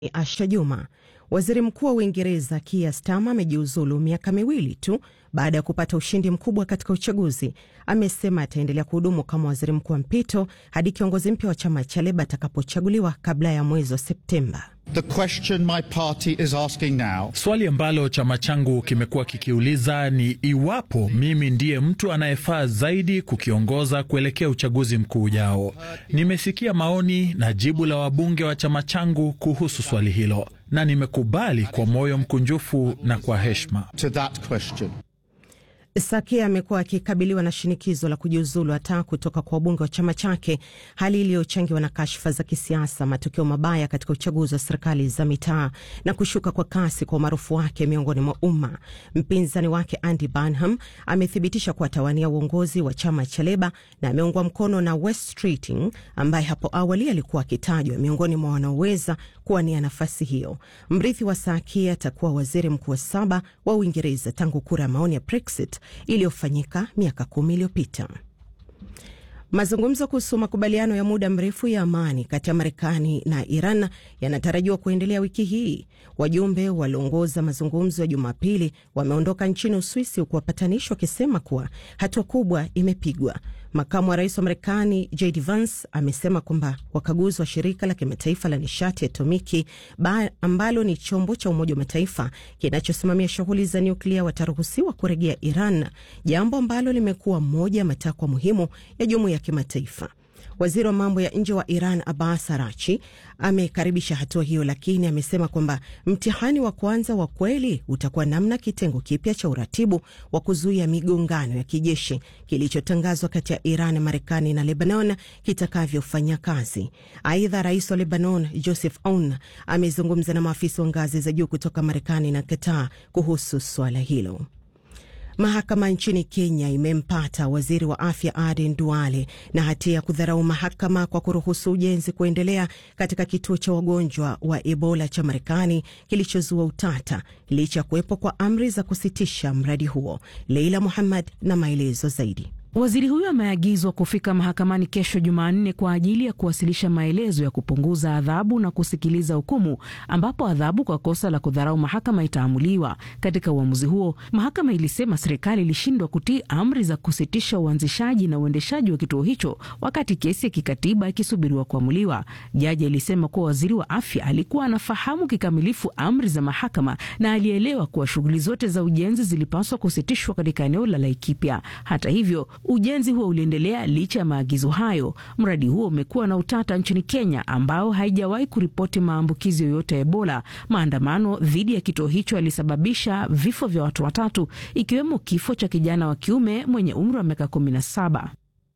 Asha Juma. Waziri Mkuu wa Uingereza Keir Starmer amejiuzulu miaka miwili tu baada ya kupata ushindi mkubwa katika uchaguzi. Amesema ataendelea kuhudumu kama waziri mkuu wa mpito hadi kiongozi mpya wa chama cha Leba atakapochaguliwa kabla ya mwezi wa Septemba. The question my party is asking now, Swali ambalo chama changu kimekuwa kikiuliza ni iwapo mimi ndiye mtu anayefaa zaidi kukiongoza kuelekea uchaguzi mkuu ujao. Nimesikia maoni na jibu la wabunge wa chama changu kuhusu swali hilo na nimekubali kwa moyo mkunjufu na kwa heshima. to that question. Sakia amekuwa akikabiliwa na shinikizo la kujiuzulu hata kutoka kwa wabunge wa chama chake, hali iliyochangiwa na kashfa za kisiasa, matokeo mabaya katika uchaguzi wa serikali za mitaa na kushuka kwa kasi kwa umaarufu wake miongoni mwa umma. Mpinzani wake Andy Burnham amethibitisha kuwa atawania uongozi wa chama cha Leba na ameungwa mkono na Wes Keating ambaye hapo awali alikuwa akitajwa miongoni mwa wanaoweza kuwania nafasi hiyo. Mrithi wa Sakia atakuwa waziri mkuu wa saba wa Uingereza tangu kura ya maoni ya Brexit iliyofanyika miaka kumi iliyopita. Mazungumzo kuhusu makubaliano ya muda mrefu ya amani kati ya Marekani na Iran yanatarajiwa kuendelea wiki hii. Wajumbe walioongoza mazungumzo ya Jumapili wameondoka nchini Uswisi, huku wapatanishi wakisema kuwa hatua kubwa imepigwa. Makamu wa rais wa Marekani JD Vance amesema kwamba wakaguzi wa shirika la kimataifa la nishati atomiki ambalo ni chombo cha Umoja wa Mataifa kinachosimamia shughuli za nyuklia wataruhusiwa kurejea Iran, jambo ambalo limekuwa moja ya matakwa muhimu ya jumuiya ya kimataifa. Waziri wa mambo ya nje wa Iran Abbas Arachi amekaribisha hatua hiyo, lakini amesema kwamba mtihani wa kwanza wa kweli utakuwa namna kitengo kipya cha uratibu wa kuzuia migongano ya kijeshi kilichotangazwa kati ya Iran, Marekani na Lebanon kitakavyofanya kazi. Aidha, rais wa Lebanon Joseph Aoun amezungumza na maafisa wa ngazi za juu kutoka Marekani na Qatar kuhusu suala hilo. Mahakama nchini Kenya imempata waziri wa afya Aden Duale na hatia ya kudharau mahakama kwa kuruhusu ujenzi kuendelea katika kituo cha wagonjwa wa Ebola cha Marekani kilichozua utata licha ya kuwepo kwa amri za kusitisha mradi huo. Leila Muhammad na maelezo zaidi. Waziri huyo ameagizwa kufika mahakamani kesho Jumanne kwa ajili ya kuwasilisha maelezo ya kupunguza adhabu na kusikiliza hukumu, ambapo adhabu kwa kosa la kudharau mahakama itaamuliwa. Katika uamuzi huo, mahakama ilisema serikali ilishindwa kutii amri za kusitisha uanzishaji na uendeshaji wa kituo hicho wakati kesi ya kikatiba ikisubiriwa kuamuliwa. Jaji alisema kuwa waziri wa afya alikuwa anafahamu kikamilifu amri za mahakama na alielewa kuwa shughuli zote za ujenzi zilipaswa kusitishwa katika eneo la Laikipia. Hata hivyo ujenzi huo uliendelea licha ya maagizo hayo. Mradi huo umekuwa na utata nchini Kenya, ambao haijawahi kuripoti maambukizi yoyote ya Ebola. Maandamano dhidi ya kituo hicho yalisababisha vifo vya watu watatu, ikiwemo kifo cha kijana wa kiume mwenye umri wa miaka kumi na saba.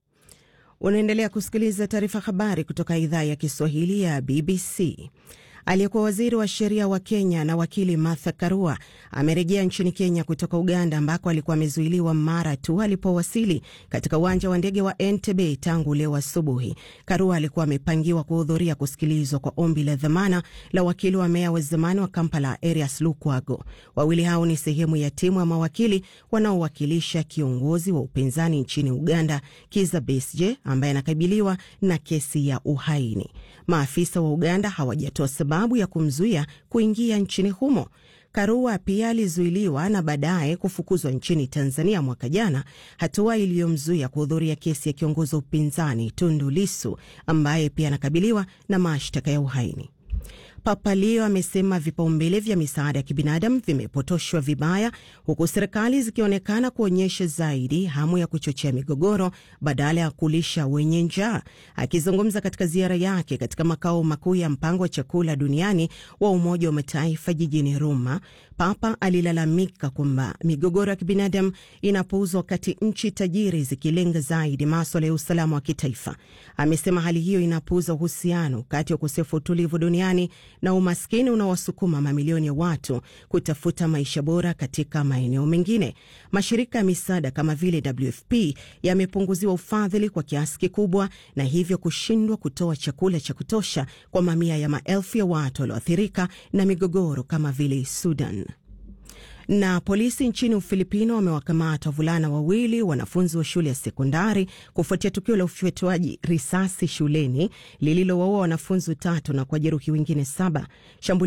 Unaendelea kusikiliza taarifa habari kutoka idhaa ya Kiswahili ya BBC. Aliyekuwa waziri wa sheria wa Kenya na wakili Martha Karua amerejea nchini Kenya kutoka Uganda ambako alikuwa amezuiliwa mara tu alipowasili katika uwanja wa ndege wa Entebbe tangu leo asubuhi. Karua alikuwa amepangiwa kuhudhuria kusikilizwa kwa ombi la dhamana la wakili wa meya wa zamani wa Kampala Erias Lukwago. Wawili hao ni sehemu ya timu ya mawakili wanaowakilisha kiongozi wa upinzani nchini Uganda Kizza Besigye ambaye anakabiliwa na kesi ya uhaini. Maafisa wa Uganda hawajatoa sababu ya kumzuia kuingia nchini humo. Karua pia alizuiliwa na baadaye kufukuzwa nchini Tanzania mwaka jana, hatua iliyomzuia kuhudhuria kesi ya kiongozi wa upinzani Tundu Lisu ambaye pia anakabiliwa na mashtaka ya uhaini. Papa Leo amesema vipaumbele vya misaada ya kibinadamu vimepotoshwa vibaya, huku serikali zikionekana kuonyesha zaidi hamu ya kuchochea migogoro badala ya kulisha wenye njaa. Akizungumza katika ziara yake katika makao makuu ya mpango wa chakula duniani wa Umoja wa Mataifa jijini Roma, Papa alilalamika kwamba migogoro ya kibinadamu inapuuzwa wakati nchi tajiri zikilenga zaidi maswala ya usalama wa kitaifa. Amesema hali hiyo inapuuza uhusiano kati ya ukosefu wa utulivu duniani na umaskini unaowasukuma mamilioni ya watu kutafuta maisha bora katika maeneo mengine. Mashirika ya misaada kama vile WFP yamepunguziwa ufadhili kwa kiasi kikubwa na hivyo kushindwa kutoa chakula cha kutosha kwa mamia ya maelfu ya watu walioathirika na migogoro kama vile Sudan. Na polisi nchini Ufilipino wamewakamata wavulana wawili wanafunzi wa shule ya sekondari kufuatia tukio la ufyatuaji risasi shuleni lililowaua wanafunzi watatu na kuwajeruhi wengine saba.